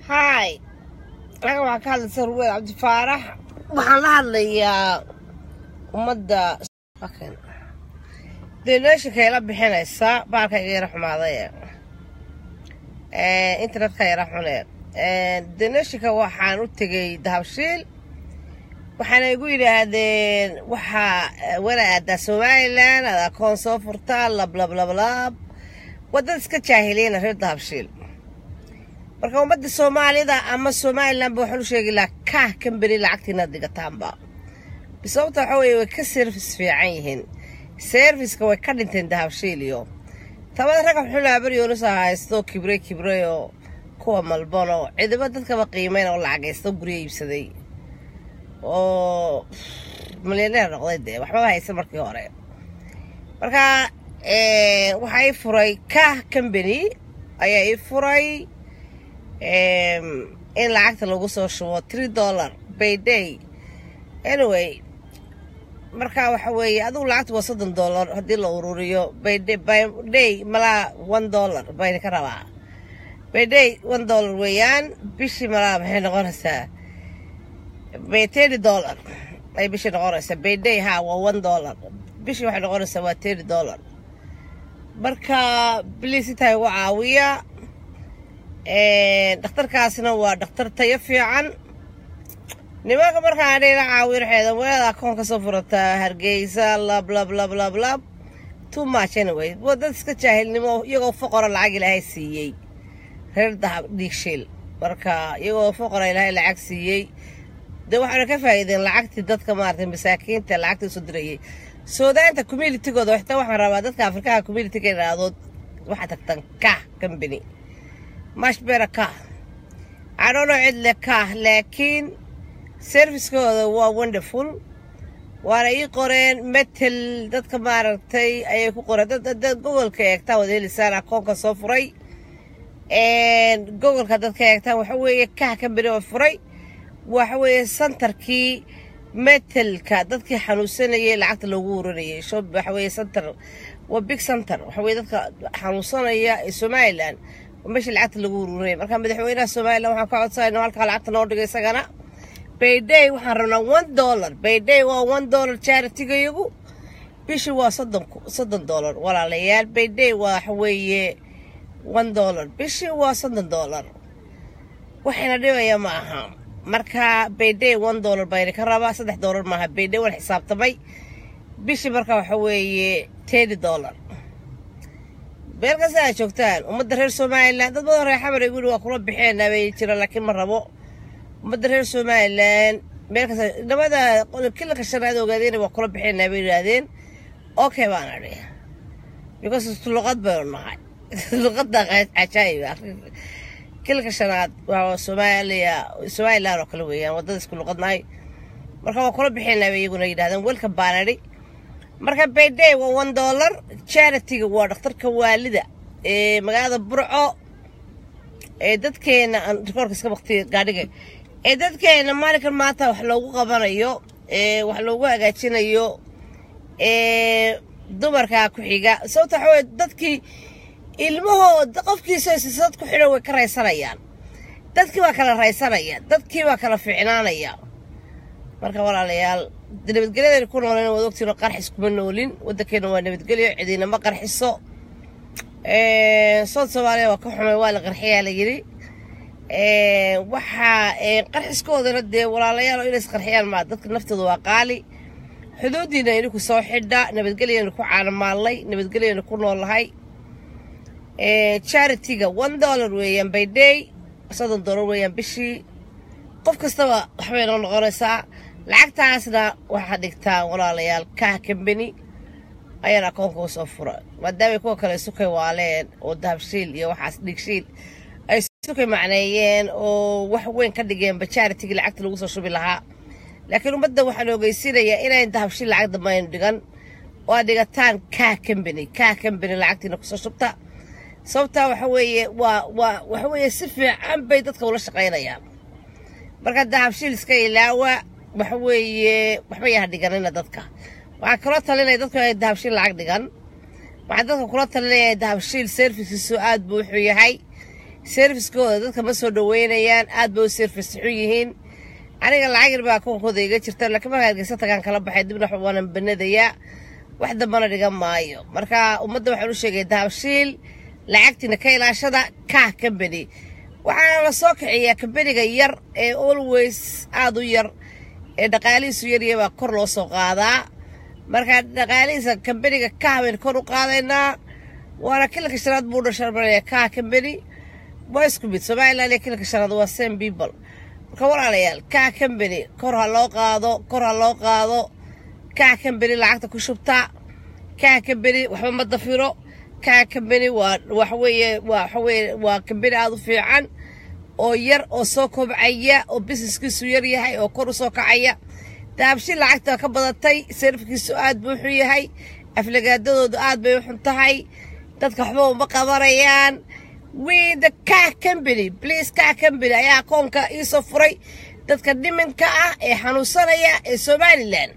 haay anaga waxaan ka hadlaysa ruweed cabdifaarax waxaan la hadlayaa ummadda donationka ila bixinaysa baalkayga yara xumaaday internetka yara xune donationka waxaan u tegay dahabshiil waxaana igu yidhaahdeen waxaa wana aadaa somalilan aad akoon soo furtaa lablablablab wadada iska jaahiliyana reer dahabshiil marka ummadda soomaalida ama somalilanba waxaan u sheegi lahaa kaah kamberi lacagtiina digataanba bisababta waxa weeye way ka service fiican yihiin serviska way ka dhinteen dahabshiil iyo tabada ragga xulaa baryoonusa haysto kibre kibre oo kuwa malban oo cidiba dadkaba qiimeyn oo lacagaysto guryo iibsaday oo milyaneer noqday dee waxbaba haysa markii hore marka waxaa ii furay kah combany ayaa ii furay in lacagta lagu soo shubo tree dollar by day anyway marka waxa weeye adigu lacagta waa soddon dollar haddii la ururiyo by day malaa one dollar bayna ka rabaa by day one dollar weeyaan bishii malaa maxay noqonaysaa by thirty dollar ay bishii noqonaysaa by day ha waa one dollar bishii waxay noqonaysaa waa thirty dollar marka bliis intaa igu caawiya dhakhtarkaasna waa dhakhtar tayo fiican nimanka markaan dhila caawiyo waxeeda weelada akoon ka soo furataa hargeysa lab lab lab lab lab too much anyway waa dad iska jaahilnimo iyagoo foqora lacag ilaahay siiyey reer dahab dhiigshiil marka iyagoo foqora ilaahay lacag siiyey dee waxaana ka faa'iideen lacagtii dadka maaragtay masaakiinta lacagta usoo dirayay soodaanta communitigooda xitaa waxaan rabaa dadka afrikaha communitiga idhaadood waxaa tagtan kah company mashbera kah cadhono cidle kah laakiin serviskooda waa wonderful waana ii qoreen metel dadka maaragtay ayay ku qoreen dad gogolka eegtaa wada helisaan akoonka soo furay gogolka dadka eegtaan waxa weeye kah company oo furay waxa weeye santarkii metelka dadkii xanuunsanayay lacagta loogu uranayay shob waxa weeye santar waa big center waxa weye dadka xanuunsanaya ee somalilan meeshii lacagta lagu ururinaya marka madaxweynaha somalilan waxaan ka codsanayna halkaa lacagta noo dhigay isagana bayday waxaan rabnaa one dollar bayday waa one dollar charitigayagu bishii waa soddon soddon dollar walaalayaal bayday waxa weeye one dollar bishii waa soddon dollar waxayna dhibaya ma aha marka bayday one dollar bayna ka rabaa saddex dollar maaha bayday waan xisaabtamay bishii marka waxa weeye tedi dollar meel kasta aad joogtaan ummadda reer somalilan dad badan reer xamar igu waa kula bixeenaa bay jira laakiin ma rabo ummadda reer somalilan meel kasta nabada kilanka shanaad ogaadeen waa kula bixeenaa bay yidhaahdeen okay baan adhi because luqad baynu nahay luqadda cajaayib kilanka shanaad waa soomaaliya somalilan oo kale weeyaan waddada isku luqadnahay marka waa kula bixeenaa bay iyaguna yidhahdeen welcome baan adhi marka bayday waa one dollar charitiga waa dhakhtarka waalida ee magaalada burco ee dadkeena rikoorka iska baktiya gaadhiga ee dadkeena maalinkan maanta wax loogu qabanayo ee wax loogu hagaajinayo ee dumarkaa ku xiga sababta waxa weye dadkii ilmahooda qofkiisa sisad ku xidhan way ka raysanayaan dadkii baa kala raysanaya dadkii baa kala fiicnaanaya marka walaalayaal nabadgelyadayna ku nooleen waad ogtiin qarxis kuma noolin waddankeena waa nabadgelyo cidiina ma qarxiso sood soomaaliya waa ka xumay waa la qarxiyaa la yidhi waxaa qarxiskoodana dee walaalayaal oo inays qarxiyaan maa dadka naftooda waa qaali xuduudiina idinku soo xidha nabadgelyaynu ku caanamaallay nabadgelyaynu ku noolahay charitiga one dollar weeyaan by day soddon dollar weeyaan bishii qof kastaba waxbay noo noqonaysaa lacagtaasna waxaa dhigtaa walaalayaal kah combany ayaan akoonka usoo fura maadaamay kuwa kale sukay waaleen oo dahabshiil iyo waxaas dhigshiil ay sukay macneeyeen oo wax weyn ka dhigeen bajaaritigii lacagta lagu soo shubi lahaa laakiin ummadda waxaan ogeysinayaa inayn dahabshiil lacag dambaynu dhigan oo aad dhigataan kah combany kah combany lacagtiina kusoo shubta sababtaa waxa weeye waa waa waxa weeye si fiican bay dadka ula shaqaynayaan marka dahabshiil iska ilaawa waxa weeye waxba yaha dhiganina dadka waxaa kaloo talinaya dadku ay dahabshiil lacag dhigan waxaa dadka kula talinaya dahabshiil serviskiisu aad buu wuxuu yahay serviskooda dadka ma soo dhaweynayaan aad bay u service xun yihiin aniga lacag yar baa koonkooda iga jirta laakiin markaa hargeysa tagaan kala baxay dibna waanan banadayaa wax dambana dhigan maayo marka ummadda waxaan u sheegay dahabshiil lacagtiina ka ilaashada kah kambani waxaana la soo kiciyaa kambaniga yar ee always aada u yar ee dhaqaalihiisu yarya baa kor loo soo qaadaa marka dhaqaalihiisa kambaniga kah baynu kor u qaadaynaa waana kilanka shanaad buu dhasharmaraya kah kambani waa isku mid somaliland iyo kilanka shanaad waa same people marka walaalayaal kah kambani kor ha loo qaado kor ha loo qaado kah kambani lacagta ku shubta kah kambani waxba ma dafiro kah kambani waa waxaweeye waa waxaweeye waa kambani aada u fiican oo yar oo soo kobcaya oo busineskiisu yar yahay oo kor u soo kacaya dahabshiil lacagta ka badatay sarifkiisu aad buu u xun yahay aflagaadadoodu aad bay u xun tahay dadka waxba uma qabanayaan with the car company please car company ayaa akoonka iisoo furay dadka dhiminka ah ee xanuunsanaya ee somalilan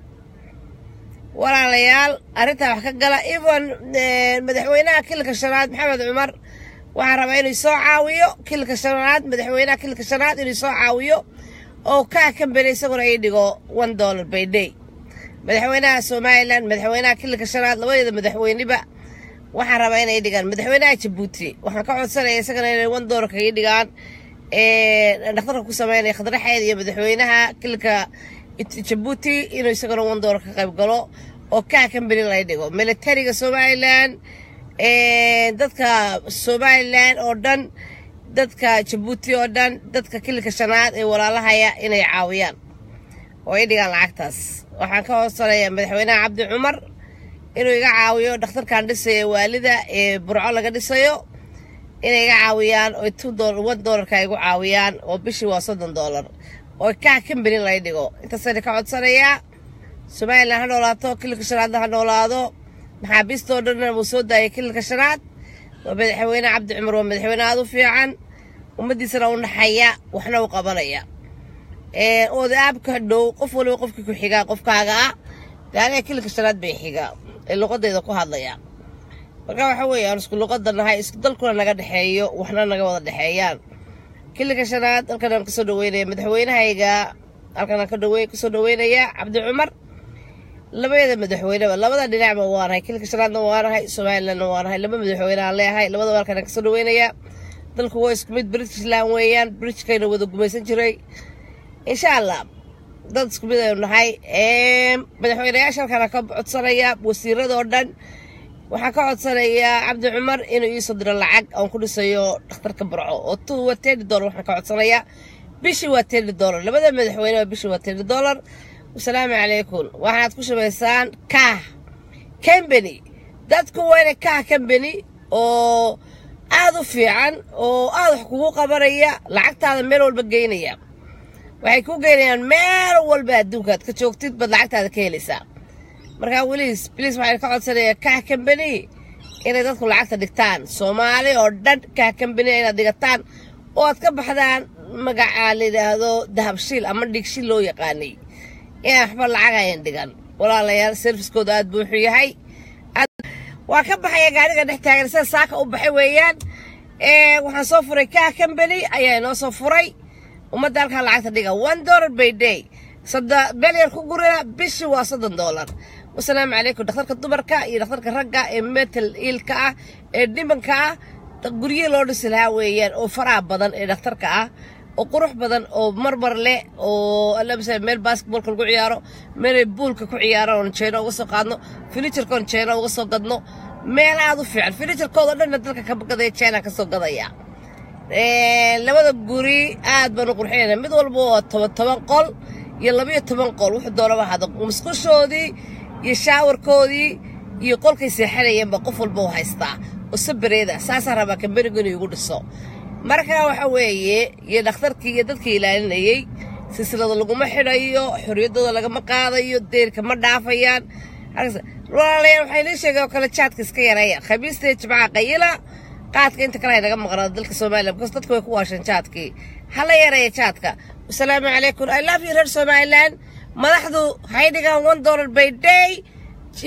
walaalayaal arrintaa wax ka gala even madaxweynaha kilanka shanaad maxamed cumar waxaan rabaa inuu soo caawiyo kilanka shanaad madaxweynaha kilanka shanaad inuu soo caawiyo oo kaa kambani isaguna ii dhigo one dollar by day madaxweynaha somalilan madaxweynaha kilanka shanaad labadeeda madaxweyneba waxaan rabaa inay dhigaan madaxweynaha jabuuti waxaan ka codsanaya isagana inay one dollarka ii dhigaan dhakhtarka ku sameynaya khadraxeed iyo madaxweynaha kilanka jabuuti inuu isagana one dollar ka qayb galo oo kaa kambani lay dhigo militariga somalilan dadka somalilan oo dhan dadka jabuuti oo dhan dadka kilinka shanaad ee walaalahaya inay caawiyaan oo ay dhigaan lacagtaas waxaan ka hoosanayaa madaxweynaha cabdi cumar inuu iga caawiyo dhakhtarkan dhisaya waalida ee burco laga dhisayo inay iga caawiyaan oo two dollar one dollarka igu caawiyaan oo bishii waa soddon dollar oo kaa kambani lay dhigo intaasayna ka codsanayaa somalilan ha noolaato kilinka shanaadna ha noolaado maxaabiistoo dhanna wuu soo daayay kilinka shanaad waa madaxweyne cabdi cumar waa madaxweyne aada u fiican ummaddiisana u naxaya waxna u qabanaya ooda aabka dhow qof waliba qofkii ku xigaa qofkaaga ah dee aniga kilinka shanaad bay xigaa ee luqadayda ku hadlaya marka waxa weeye aan isku luqada nahay isku dalkuna naga dhexeeyo waxna naga wada dhexeeyaan kilinka shanaad halkan aan kasoo dhaweynaya madaxweynahayga halkan aan kasoo dhaweynaya cabdi cumar labadeeda madaxweyneba labada dhinacba waanahay kilinka shanaadna waanahay somalilandna waanahay laba madaxweyne aan leeyahay labadaba halkan aan kasoo dhaweynaya dalku waa isku mid britishland weeyaan britishkayna wada gumaysan jiray insha allah dad isku mid aynu nahay madaxweyneyaasha halkaan ka codsanaya wasiirada oo dhan waxaan ka codsanayaa cabdi cumar inuu iisoo diro lacag aan ku dhisayo dhakhtarka barco oo tu waa teni dollar waxaan ka codsanayaa bishii waa teni dollar labada madaxweyne waa bishii waa teni dollar wasalaamu calaykum waxaad ku shubaysaan kah kambani dadku waa inay kah kambani oo aada u fiican oo aada wax kugu qabanaya lacagtaada meel walba geynaya waxay ku geynayaan meel walba adduunka aad ka joogtid baad lacagtaada ka helaysaa markaa weliis bliis waxaan ka codsanayaa kah kambani inay dadku lacagta dhigtaan soomaali oo dhan kah kambani inaad dhigataan oo aad ka baxdaan magacaa la yidhaahdo dahabshiil ama dhigshiil loo yaqaanay inaan waxba lacag ayan dhigan walaalayaal serviskooda aad buu wuxuu yahay waa ka baxaya gaariga dhex taagan sida saaka u baxay weeyaan waxaan soo furay kah kambani ayaa inoo soo furay ummadda halkaa lacagta dhiga one dollar by day belyar ku gurina bishii waa soddon dollar wasalaamu calaykum dhakhtarka dumarka iyo dhakhtarka ragga ee metal iilka ah ee dhimanka ah guryo loo dhisi lahaa weeyaan oo faraha badan ee dhakhtarka ah oo qurux badan oo marmar leh oo allamsa meel basketballka lagu ciyaaro meelay buulka ku ciyaaraan oon jeeno uga soo qaadno finijarkoon jeeno uga soo gadno meel aad u fiican finijarkooda dhanna dalka ka gadaya jeena ka soo gadaya labada guri aad baan u qurxinayna mid walba waa toban toban qol iyo labayo toban qol wuxuu doonaba hada musqushoodii iyo shaawarkoodii iyo qolkay seexanayeenba qof walba u haystaa oo sabareeda saasaa rabaa kambanigu inuu igu dhiso markaa waxa weeye iyo dhakhtarkii iyo dadkii ilaalinayey silsilada laguma xidhayo xorriyaddooda lagama qaadayo deerka ma dhaafayaan walaalayaal waxaa inii sheegay oo kale jaadka iska yareeya khamiista iyo jimcaha qayila qaadka inta kale ay naga maqnaado dalka soomaaliya because dadku way ku waasheen jaadkii hala yareeya jaadka wasalaamu calaykum i love you reer somaliland madaxdu hay dhigaan one dollar by day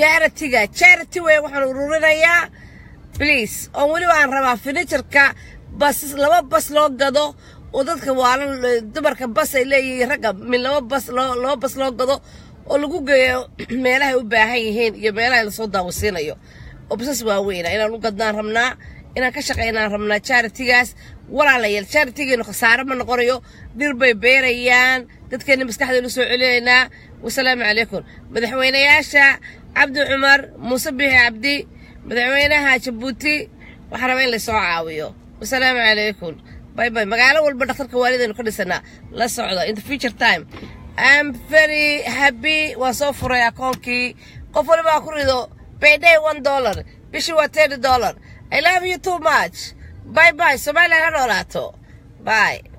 charitiga charity wey waxaan ururinayaa please oon weliba aan rabaa finijarka bas laba bas loo gado oo dadka waalan dumarka bas ay leeyihiin ragga min laba bas loo laba bas loo gado oo lagu geeyo meelahay u baahan yihiin iyo meelaha lasoo daawasiinayo oo basas waaweyna inaan u gadnaan rabnaa inaan ka shaqaynaan rabnaa charitigaas walaalayaal charitigeenu khasaare ma noqonayo dhir bay beerayaan dadkeena maskaxdeenu soo celinaynaa wasalaamu calaykum madaxweynayaasha cabdi cumar muuse bixi cabdi madaxweynaha jabuuti waxaa raba in laysoo caawiyo wasalaamu calaykum bay bay magaalo walba dhakhtarka waalidaynu ka dhisanaa la socda in the future time I'm very happy waan soo furay akoonkii qof waliba ku rido payday one dollar bishii waa thirty dollar I love you too much bye bye Soomaaliya ha noolaato bye